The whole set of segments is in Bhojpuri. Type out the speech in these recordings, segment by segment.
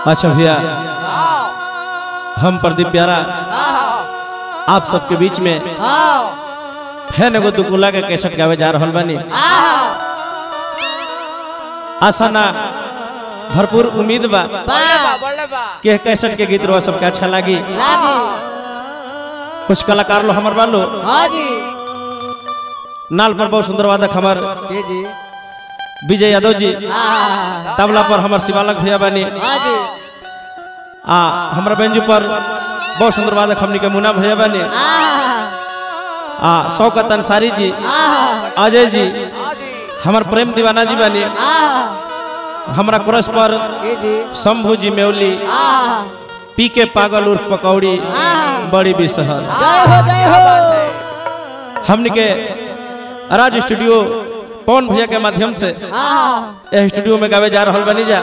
अच्छा भैया हम प्रदीप प्यारा आप सबके बीच में फैन एगो दुकुला के कैसेट गावे जा रहल बानी आशा ना भरपूर उम्मीद बा कि एह कैसेट के गीत रहा सबके अच्छा लागी कुछ कलाकार लो हमर बालो नाल पर बहुत सुंदर वादक हमर विजय यादव जी तबला पर हमर शिवालक भैया बानी आ हमरा बेंजू पर बहुत सुंदर वादक हमनी के मुन्ना भैया बानी आ शौकत अंसारी जी अजय जी हमर प्रेम दीवाना जी बानी हमरा क्रस पर शंभू जी मेवली पी के पागल उर्फ पकौड़ी बड़ी बिसहर हमनी के राज स्टूडियो पवन भैया के माध्यम से यह स्टूडियो में गावे जा रहल बनी जा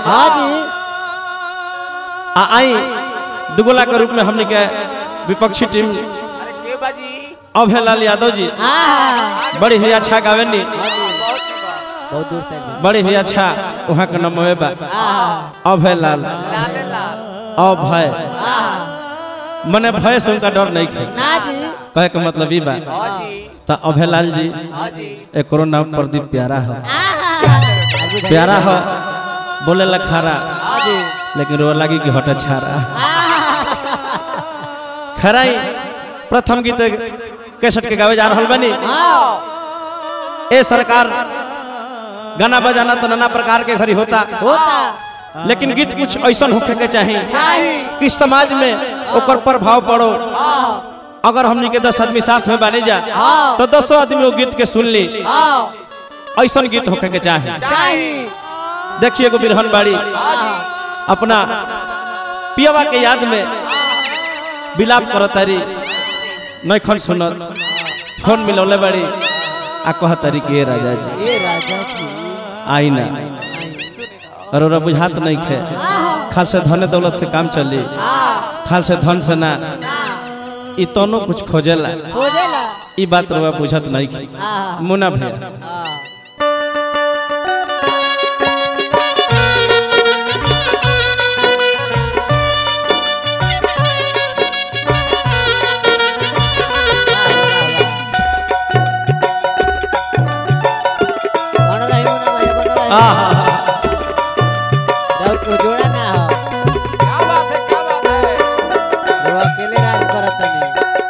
आ आई दुगोला के रूप में हमनी के विपक्षी टीम अभय लाल यादव जी बड़ी ही अच्छा गावेनी बहुत दूर से बड़ी ही अच्छा वहाँ के नाम बा अभय लाल अभय मने भय से उनका डर नहीं खे कहे के मतलब ई बा तो अभय लाल जी एक नाम प्रदीप प्यारा है प्यारा है बोले ला खारा लेकिन रो लगी कि हट छारा खराई प्रथम गीत कैसेट के गावे जा रहल बनी ए सरकार गाना बजाना तो नाना प्रकार के घरी होता होता लेकिन गीत कुछ ऐसा होखे के चाहिए कि समाज में ओकर प्रभाव पड़ो अगर हमनी के दस आदमी साथ में बने जा तो दसों आदमी वो गीत के सुन ली ऐसा गीत होखे के चाहिए देखिए एगो बिरहन बाड़ी अपना पियवा के याद में विलाप करत तारी नैखन सुनत फोन मिलौले बाड़ी आ कहत तारी के राजा जी ये राजा जी आई ना अरोरा बुझात नहीं खे खाल से धन दौलत से काम चली खाल से धन से ना ई तनो कुछ खोजेला खोजेला ई बात रउआ बुझत नहीं खे मुना भैया बन रही हूँ ना भैया बन रही आ हा हा राउत को जोड़ा ना हो वो अकेले राज करत नहीं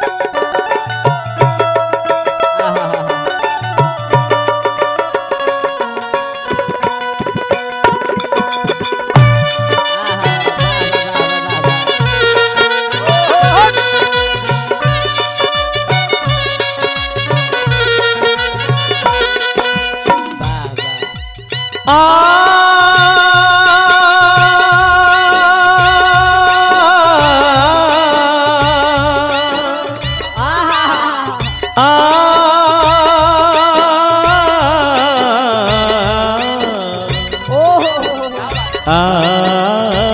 आ आ आ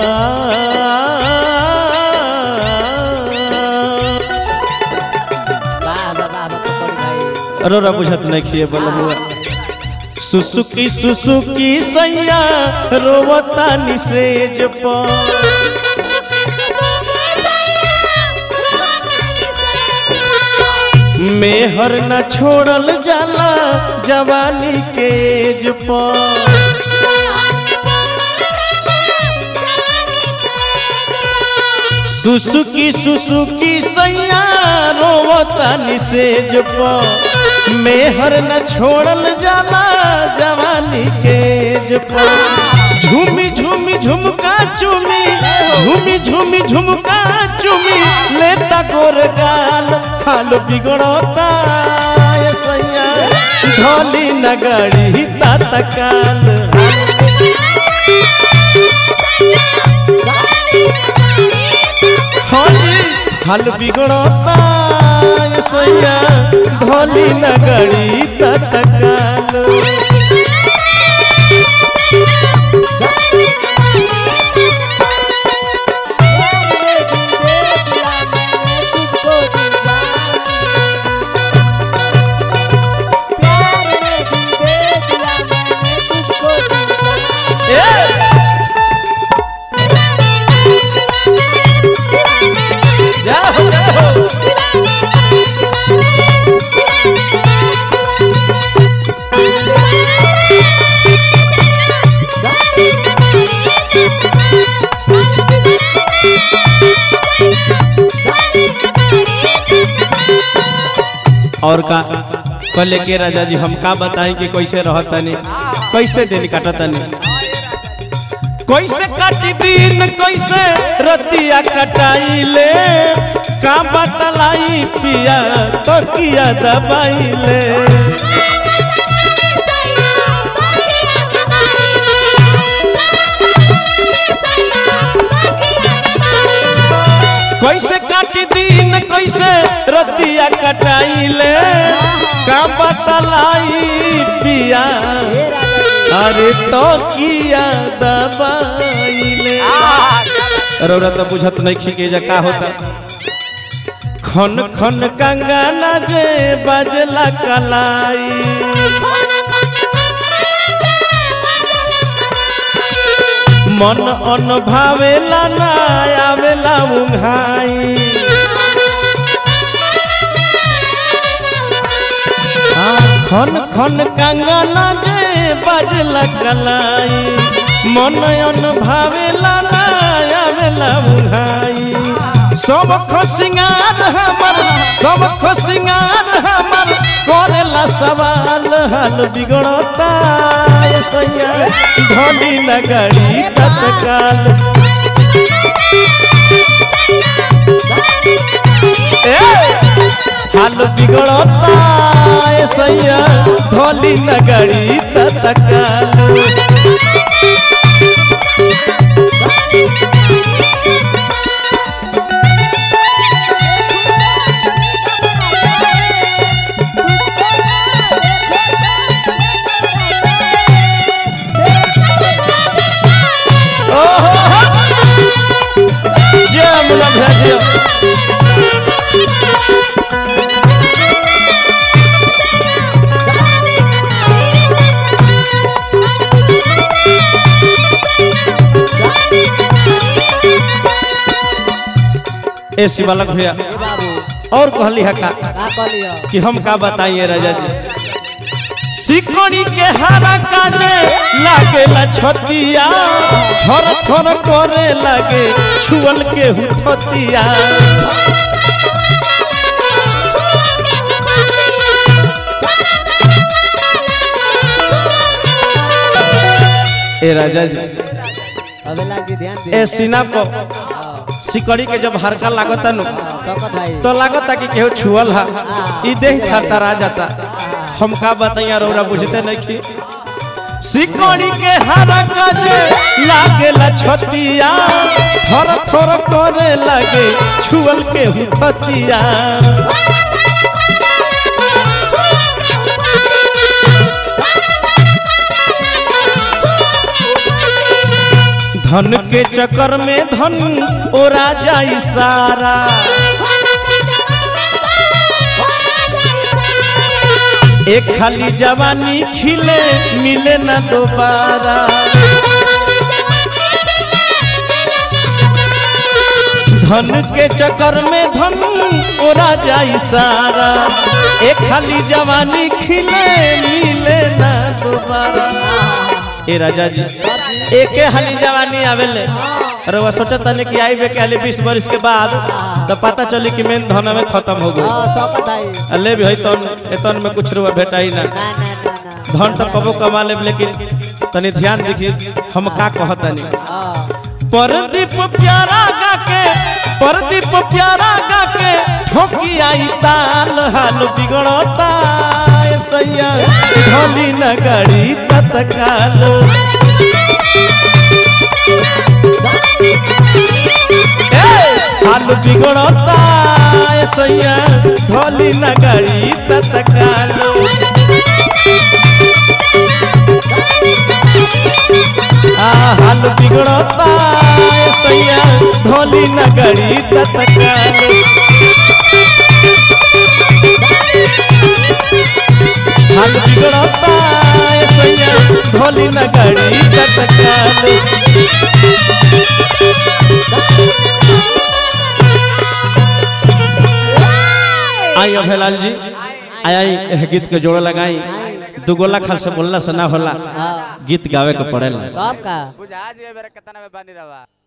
अरोरा बुझत नहीं खिए बोलबुआ सुसुकी सुसुकी सैया रोवता निसेज पर मेहर न छोड़ल जाला जवानी के एज पर सुसुकी सुसुकी सैया रोवता निसेज पर मेहर न छोड़ल जाला जवानी के एज पर झूमी झूमी झुमका चुमी झूमी झूमी झुमका चुमी लेता गोर गाल हाल बिगड़ता ये सैया ढोली नगड़ी तत्काल होली हाल बिगड़ता ये सैया ढोली नगड़ी तत्काल ए और का कहले के राजा जी हम का बताएं कि कैसे रहतनी कैसे दिन काटतनी कैसे काटी दिन कैसे रतिया कटाइले का बतलाई पिया तो किया दबाइले कैसे काटी दिन कैसे रतिया कटाइले का बतलाई पिया हे राजा जी अरे तो किया दबाइले रौरा तो बुझत नहीं खिके जा का होता खन खन कंगना जे बजला कलाई मन अन भावेला ना आवेला उंघाई हाँ, खन खन कंगना जे बजला कलाई मन अन भावेला ना आवेला उंघाई सब खसिंगार हमर सब खसिंगार हमर करेला सवाल हाल बिगड़ता ये सैया धनी नगरी तत्काल ए हाल बिगड़ता ये सैया धोली नगरी तत्काल जय मुला भैया ए शिवालक भैया हे बाबू और कहली है का का कहलियो कि हम का बताइए राजा जी सिकड़ी के हरा काजे लागेला छतिया थर थर करे लागे छुअल के हुथतिया ए राजा जी अबे लाल जी ध्यान दे ए सीना पर सिकड़ी के जब हरका लागता नु सकत भाई तो लागता कि केहू छुअल हा ई देह थरथरा जाता हम का बताइया रौरा बुझते नहीं की सिकड़ी के हरा काजे लागेला छतिया थर थर करे लागे छुअल के हुथतिया धन के चक्कर में धन ओरा जाई सारा एक खाली जवानी खिले मिले ना दोबारा धन के चक्कर में धन ओरा जाई सारा एक खाली जवानी खिले मिले ना दोबारा ए राजा जी एके हाली जवानी आवेले अरे वो सोचता नहीं कि आई बे कहले बीस वर्ष के बाद तो पता चली कि मेन धन में खत्म हो गई हां सकत भाई अल्ले भी है तन एतन में कुछ रुआ भेटाई ना ना ना ना ना धन तो कबो कमा लेब लेकिन तनी ध्यान देखी हम का कहतनी हां परदीप प्यारा गा के परदीप प्यारा गा के ठोकी आई ताल हाल बिगड़ता ए सैया ढोली नगरी तत्काल ए, हाल बिगड़ता ए सैया ढोली नगरी तत्काल आ हाल बिगड़ता ए सैया ढोली नगरी तत्काल हाल बिगड़ता ए सैया ढोली नगरी तत्काल आई अभेलाल जी आई आई एह गीत के जोड़ लगाई दुगोला खाल से बोलला से ना होला हां गीत गावे के पड़ेला कब का बुझा जे बेरा केतना में बानी रवा